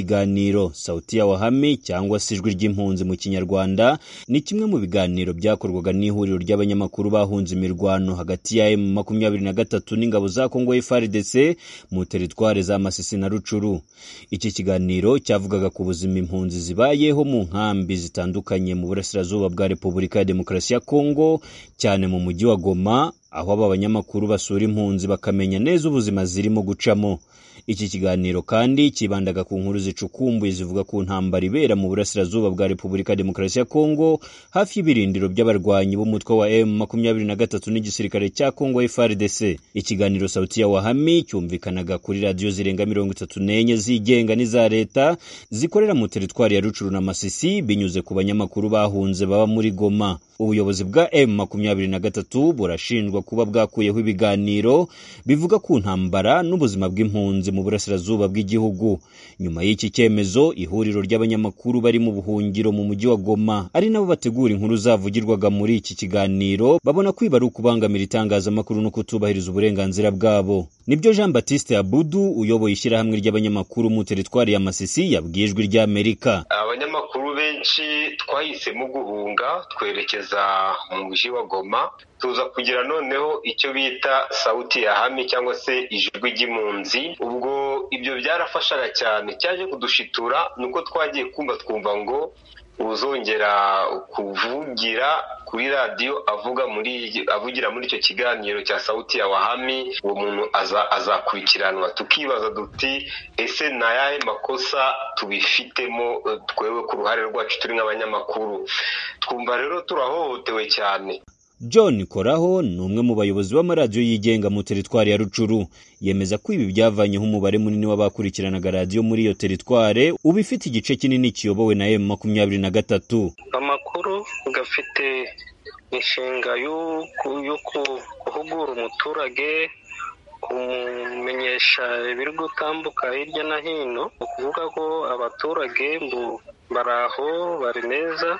Ikiganiro Sauti ya Wahame cyangwa se Ijwi ry'Impunzi mu Kinyarwanda ni kimwe mu biganiro byakorwaga n'ihuriro ry'abanyamakuru bahunze imirwano hagati ya M23 n'ingabo za Congo FARDC mu teritwari za Masisi na Rucuru. Iki kiganiro cyavugaga ku buzima impunzi zibayeho mu nkambi zitandukanye mu Burasirazuba bwa Repubulika ya Demokarasi ya Congo cyane mu mujyi wa Goma aho aba banyamakuru basura impunzi bakamenya neza ubuzima zirimo gucamo. Iki kiganiro kandi kibandaga ku nkuru zicukumbuye zivuga ku ntambara ibera mu burasirazuba bwa Repubulika ya Demokarasi ya Kongo hafi y'ibirindiro by'abarwanyi b'umutwe wa M23 n'igisirikare cya Kongo FARDC. Ikiganiro Sauti ya Wahami cyumvikanaga kuri radiyo zirenga mirongo itatu n'enye zigenga n'iza leta zikorera mu teritwari ya Rucuru na Masisi binyuze ku banyamakuru bahunze baba muri Goma. Ubuyobozi bwa M23 burashinjwa kuba bwakuyeho ibiganiro bivuga ku ntambara n'ubuzima bw'impunzi mu burasirazuba bw'igihugu. Nyuma y'iki cyemezo, ihuriro ry'abanyamakuru bari mu buhungiro mu mujyi wa Goma ari nabo bategura inkuru zavugirwaga muri iki kiganiro, babona kwiba ari ukubangamira itangazamakuru no kutubahiriza uburenganzira bwabo. Nibyo Jean Baptiste Abudu uyoboye ishyirahamwe ry'abanyamakuru mu teritwari ya Masisi yabwiye Ijwi ry'Amerika. Abanyamakuru benshi twahisemo guhunga twerekeza mu mujyi wa Goma tuza kugira noneho icyo bita sauti ya hame cyangwa se ijwi ry'impunzi ubwo ibyo byarafashaga cyane cyaje kudushitura ni uko twagiye kumva twumva ngo uzongera kuvugira kuri radiyo avuga muri avugira muri icyo kiganiro cya sauti ya wahami uwo muntu azakurikiranwa tukibaza duti ese ni ayahe makosa tubifitemo twewe ku ruhare rwacu turi nk'abanyamakuru twumva rero turahohotewe cyane John Koraho ni umwe mu bayobozi b'amaradiyo yigenga mu teritwari ya Rucuru yemeza ko ibi byavanyeho umubare munini w'abakurikiranaga radiyo muri iyo teritware uba ifite igice kinini kiyobowe na M makumyabiri na gatatu amakuru gafite inshinga yo guhugura umuturage kumumenyesha ibiri gutambuka hirya no hino ni ukuvuga ko abaturage bari aho bari neza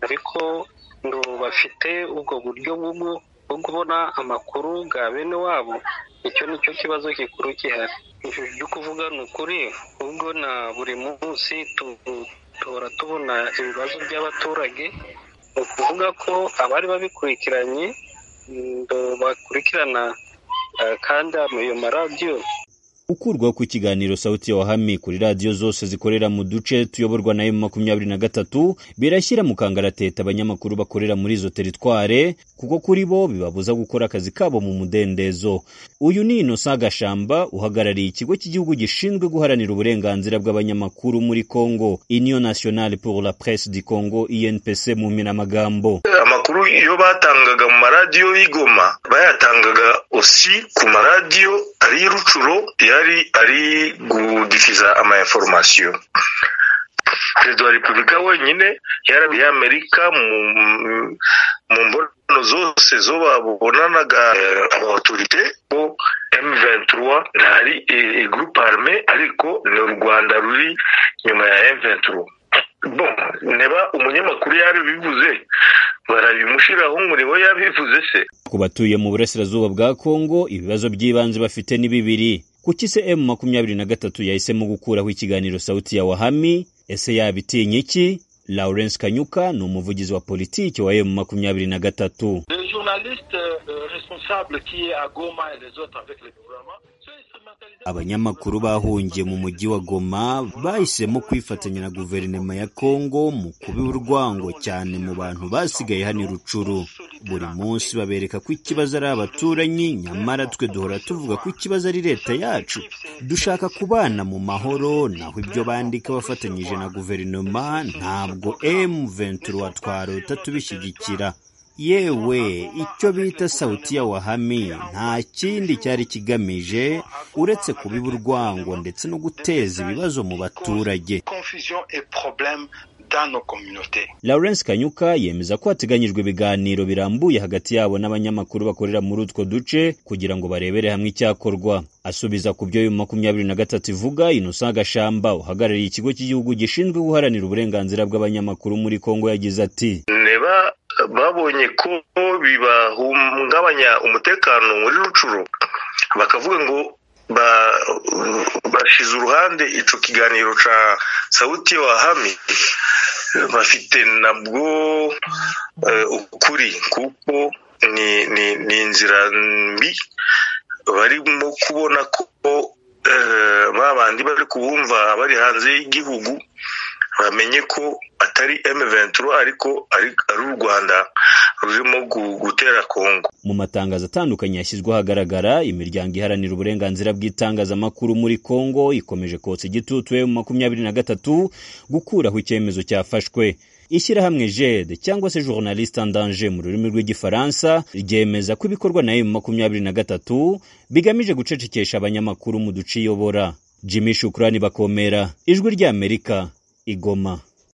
ariko ngo bafite ubwo buryo bwo kubona amakuru bwa bene wabo icyo ni cyo kibazo gikuru gihari ibyo kuvuga ni ukuri ubwo na buri munsi duhora tubona ibibazo by'abaturage ni ukuvuga ko abari babikurikiranye bakurikirana kandi ayo maradiyo ukurwaho ku kiganiro sauti ya wahami kuri radiyo zose zikorera mu duce tuyoborwa na makumyabiri na gatatu birashyira mu kangaratete abanyamakuru bakorera muri izo teritware kuko kuri bo bibabuza gukora akazi kabo mu mudendezo uyu ni inosa gashamba uhagarariye ikigo cy'igihugu gishinzwe guharanira uburenganzira bw'abanyamakuru muri congo union nationale pour la presse du congo inpc mu minamagambo amakuru iyo batangaga mu maradiyo y'igoma bayatangaga osi ku maradiyo ari rucuro yari ari gudifiza ama informasiyo perezida wa repubulika wenyine yarabiye amerika mu mbonano zose zo babonanaga abatorite ko M23 ntari groupe arme ariko ni u Rwanda ruri nyuma ya M23 bon neba umunyamakuru yarabivuze barabimushyiraho umuriro yabivuze se ku batuye mu burasirazuba bwa kongo ibibazo by'ibanze bafite ni bibiri kuki se m makumyabiri na gatatu yahisemo gukuraho ikiganiro sauti ya wahami ese yabitinya iki lawrence kanyuka ni umuvugizi wa politiki wa m makumyabiri na gatatu abanyamakuru bahungiye mu mujyi wa goma bahisemo kwifatanya na guverinoma ya kongo mu kuba urwango cyane mu bantu basigaye hano i rucuru buri munsi babereka ko ikibazo ari abaturanyi nyamara twe duhora tuvuga ko ikibazo ari leta yacu dushaka kubana mu mahoro naho ibyo bandika bafatanyije na guverinoma ntabwo M23 twarota tubishyigikira yewe icyo bita sauti ya wahami nta kindi cyari kigamije uretse kubiba urwango ndetse no guteza ibibazo mu baturage lawrence kanyuka yemeza ko hateganyijwe ibiganiro birambuye hagati yabo n'abanyamakuru bakorera muri utwo duce kugira ngo barebere hamwe icyakorwa asubiza ku byo makumyabiri na gatatu ivuga inosa gashamba uhagarariye ikigo cy'igihugu gishinzwe guharanira uburenganzira bw'abanyamakuru muri kongo yagize ati neba babonye ko bibahungabanya umutekano muri rucuru bakavuga ngo bashize uruhande icyo kiganiro cya sawuti wahami bafite nabwo ukuri kuko ni inzira mbi barimo kubona ko babandi bari kubumva bari hanze y'igihugu bamenye ko atari emuventuro ariko ari u rwanda rurimo gutera kongo mu matangazo atandukanye yashyizwe ahagaragara imiryango iharanira uburenganzira bw'itangazamakuru muri kongo ikomeje kotsa igitutu mu makumyabiri na gatatu gukuraho icyemezo cyafashwe ishyirahamwe jede cyangwa se journaliste en danger mu rurimi rw'igifaransa ryemeza ko ibikorwa na emu makumyabiri na gatatu bigamije gucecekesha abanyamakuru mu duce iyobora jimmy shukurani bakomera ijwi ry'amerika igoma